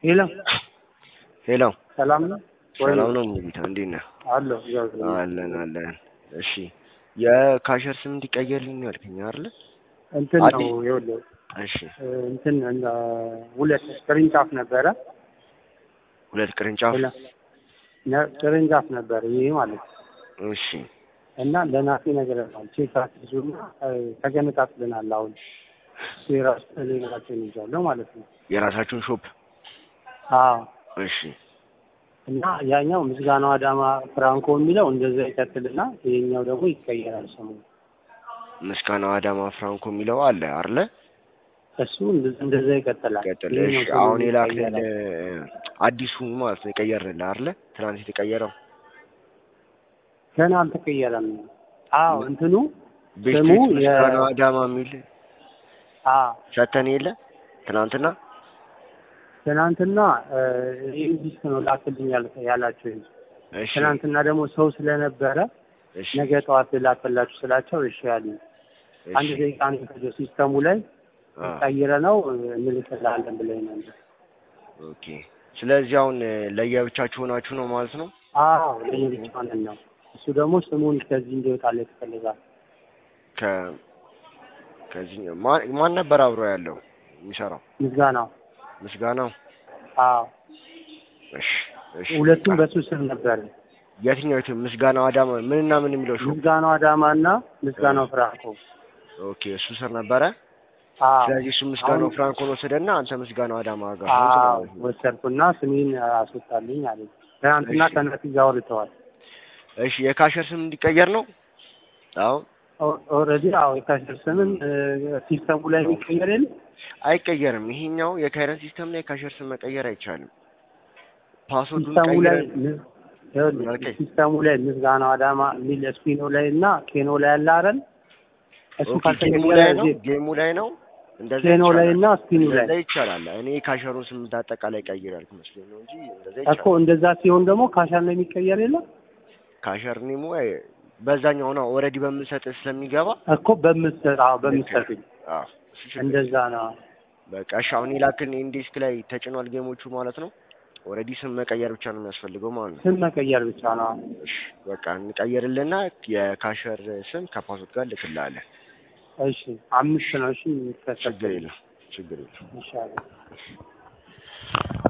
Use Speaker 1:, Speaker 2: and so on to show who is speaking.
Speaker 1: ሄሎ
Speaker 2: ሄሎ
Speaker 1: ሰላም ነው ወይ?
Speaker 2: ሰላም ነው ሙሉጌታ፣ እንዴት ነህ?
Speaker 1: አለሁ እግዚአብሔር ይመስገን።
Speaker 2: አለን አለን። እሺ የካሸር ስም እንዲቀየርልኝ ነው ያልከኝ አይደለ?
Speaker 1: እንትን
Speaker 2: አዲ-
Speaker 1: ነው ይኸውልህ
Speaker 2: እሺ
Speaker 1: እንትን እንደ ሁለት ቅርንጫፍ ነበረ
Speaker 2: ሁለት ቅርንጫፍ
Speaker 1: ሄሎ፣ ነ- ቅርንጫፍ ነበረ ይሄ ማለት ነው።
Speaker 2: እሺ
Speaker 1: እና ለናፊ ነገር ነው ቼክ አስይዙና ተገነጣጥለናል። አሁን እሱ የራሱ ሌላቸውን ይዣለሁ ማለት ነው።
Speaker 2: የራሳችሁን ሾፕ
Speaker 1: አዎ
Speaker 2: እሺ
Speaker 1: እና ያኛው ምስጋናው አዳማ ፍራንኮ የሚለው እንደዛ ይቀጥልና ይሄኛው ደግሞ ይቀየራል ስሙ።
Speaker 2: ምስጋናው አዳማ ፍራንኮ የሚለው አለ አይደለ?
Speaker 1: እሱ እንደ- እንደዛ ይቀጥላል።
Speaker 2: ቀጥል።
Speaker 1: ይሄኛው
Speaker 2: እሺ
Speaker 1: ስሙ
Speaker 2: አሁን የላክልን
Speaker 1: ይቀየራል።
Speaker 2: አዲሱ ማለት ነው የቀየርንልህ አይደለ? ትናንት የተቀየረው
Speaker 1: ገና አልተቀየረም። አዎ እንትኑ
Speaker 2: ቤት
Speaker 1: ስሙ
Speaker 2: ቤት
Speaker 1: የ-
Speaker 2: ምስጋናው አዳማ የሚል
Speaker 1: አዎ
Speaker 2: ሰተን የለ ትናንትና
Speaker 1: ትናንትና ይህ ዲስክ ነው ላክልኝ ያል- ያላቸው
Speaker 2: እሺ
Speaker 1: ትናንትና ደግሞ ሰው ስለነበረ
Speaker 2: እሺ
Speaker 1: ነገ ጠዋት ላክላችሁ ስላቸው እሺ ያሉኝ። አንድ
Speaker 2: እሺ
Speaker 1: ደቂቃ ነው የፈጀው ሲስተሙ ላይ
Speaker 2: አ
Speaker 1: ቀይረ ነው እንልክልሃለን ብለኝ ነበር።
Speaker 2: ኦኬ ስለዚህ አሁን ለየብቻችሁ ሆናችሁ ነው ማለት ነው?
Speaker 1: አዎ ለየብቻ ሆነን ነው። እሱ ደግሞ ስሙን ከዚህ እንዲወጣለት ይፈልጋል።
Speaker 2: ከ ከዚህ ማን ማን ነበር አብሮ ያለው የሚሰራው?
Speaker 1: ምስጋናው
Speaker 2: ምስጋናው።
Speaker 1: አዎ
Speaker 2: እሺ እሺ
Speaker 1: ሁለቱም በሱ ስር ነበር።
Speaker 2: የትኛው የት- ምስጋናው አዳማ ምንና ምን የሚለው ሾው?
Speaker 1: ምስጋናው አዳማ እና ምስጋናው ፍራንኮ።
Speaker 2: ኦኬ እሱ ስር ነበረ።
Speaker 1: አዎ
Speaker 2: ስለዚህ እሱ ምስጋናው
Speaker 1: አሁን-
Speaker 2: ፍራንኮን ወሰደና አንተ ምስጋናው አዳማ ጋር
Speaker 1: አዎ
Speaker 2: ሆንክ ማለት ነው።
Speaker 1: ወሰድኩና ስሜን አስወጣልኝ አለኝ። ትናንትና
Speaker 2: እሺ።
Speaker 1: ከነፊ ጋር አውርተዋል።
Speaker 2: እሺ የካሸር ስም እንዲቀየር ነው አሁን
Speaker 1: ኦልሬዲ አዎ የካሸር ስምን ሲስተሙ ላይ የሚቀየር የለ
Speaker 2: አይቀየርም። ይሄኛው የካይረን ሲስተም ላይ የካሸር ስም መቀየር አይቻልም። ፓስወርዱን
Speaker 1: ሲስተሙ ላይ
Speaker 2: ቀይረን
Speaker 1: ምስ- ይኸውልህ፣
Speaker 2: ኦኬ።
Speaker 1: ሲስተሙ ላይ ምስጋናው አዳማ የሚል ስፒኖ ላይ እና ኬኖ ላይ ያለ አይደል? እሱ
Speaker 2: ኦኬ ጌሙ
Speaker 1: ካልተቀየረ
Speaker 2: ላይ ነው
Speaker 1: እዚህ
Speaker 2: ጌሙ ላይ ነው እንደዛ
Speaker 1: ኬኖ ላይ
Speaker 2: ይቻላል።
Speaker 1: እና ስፒኑ ላይ
Speaker 2: እንደዛ ይቻላል። እኔ ካሸሩን ስም አጠቃላይ ቀይራል መስሎኝ ነው እንጂ እንደዛ
Speaker 1: እኮ
Speaker 2: ይቻላል።
Speaker 1: እንደዛ ሲሆን ደግሞ ካሻር ላይ የሚቀየር የለም
Speaker 2: ካሸር ኔሙ አይ በዛኛው ነው ኦልሬዲ በምሰጥ ስለሚገባ
Speaker 1: እኮ በምትሰጥ አዎ በምትሰጡኝ
Speaker 2: አዎ እሱ ችግር
Speaker 1: እንደዛ ነው።
Speaker 2: በቃ እሺ። አሁን የላክን ኢንዴስክ ላይ ተጭኗል ጌሞቹ ማለት ነው። ኦልሬዲ ስም መቀየር ብቻ ነው የሚያስፈልገው ማለት ነው።
Speaker 1: ስም መቀየር ብቻ ነው።
Speaker 2: እሺ በቃ እንቀይርልና የካሸር ስም ከፓስወርድ ጋር ልክልሃለን።
Speaker 1: እሺ አምስት ነው። እሺ
Speaker 2: ችግር
Speaker 1: የሚከሰት
Speaker 2: የለም ችግር የለም።
Speaker 1: ይሻላል።